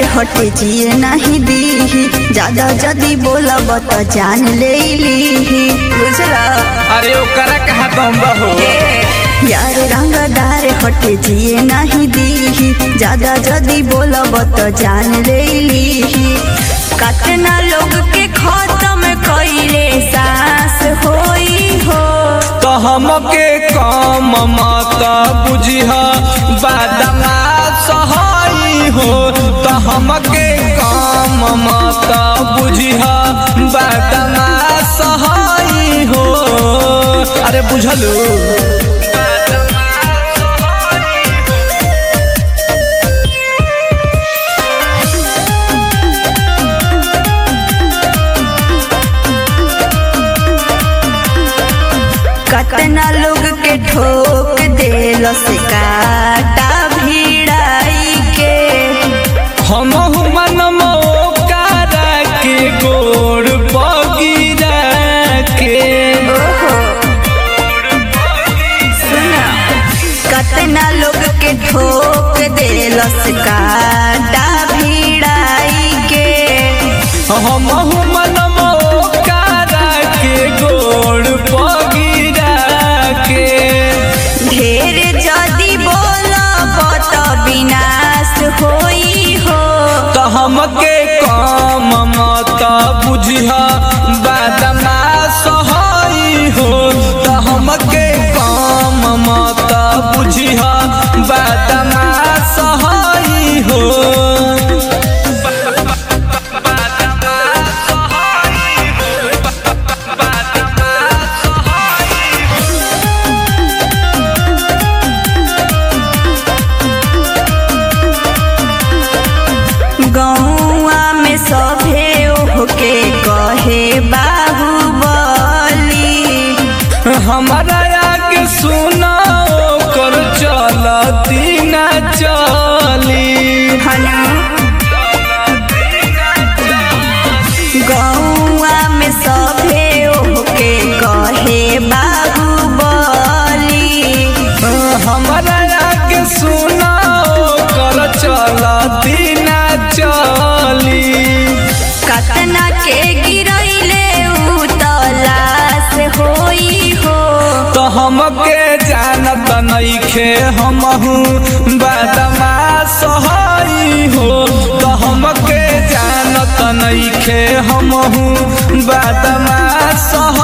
हटे जिए नहीं दीही ज्यादा जदी बोलब त जान ले लीही बुझला अरे ओकरा कहा दम बहो यार रंगदार हटे जिए नहीं दीही ज्यादा जदी बोलब त जान ले लीही कतना लोग के खत्म कइले सास होई हो तो हमके कम मत बुझिह बादमा सहाई हो तो हमके कम मत बुझिह बादमा सहाई हो अरे बुझलू कतना लोग के ठोक देल से काटा भिड़ाई के हम मन करा के गोड़ पगिरा के ओहो सुना कतना लोग के ठोक देल से काटा भिड़ाई के हम मन करा के गोड़ पगिरा के ढेर जदी बोलब त विनाश होई हो तो हमके कम मत बुझिह बादमा सहाई हो तो हमके कम मत बुझिह बादमा सहाई हो गौआ में सभे ओहके कहे बाहुबली हमारा आगे सुना कर चलती न चली हनु गौआ में सभे ओहके कहे बाहुबली हमारा आगे सुना कर चलती न चली कतना के गिरैले उ तलाश होई हो तो हमके जानत नइखे हमहू बादमा सहाई हो तो हमके जानत नइखे हमहू बादमा सहाई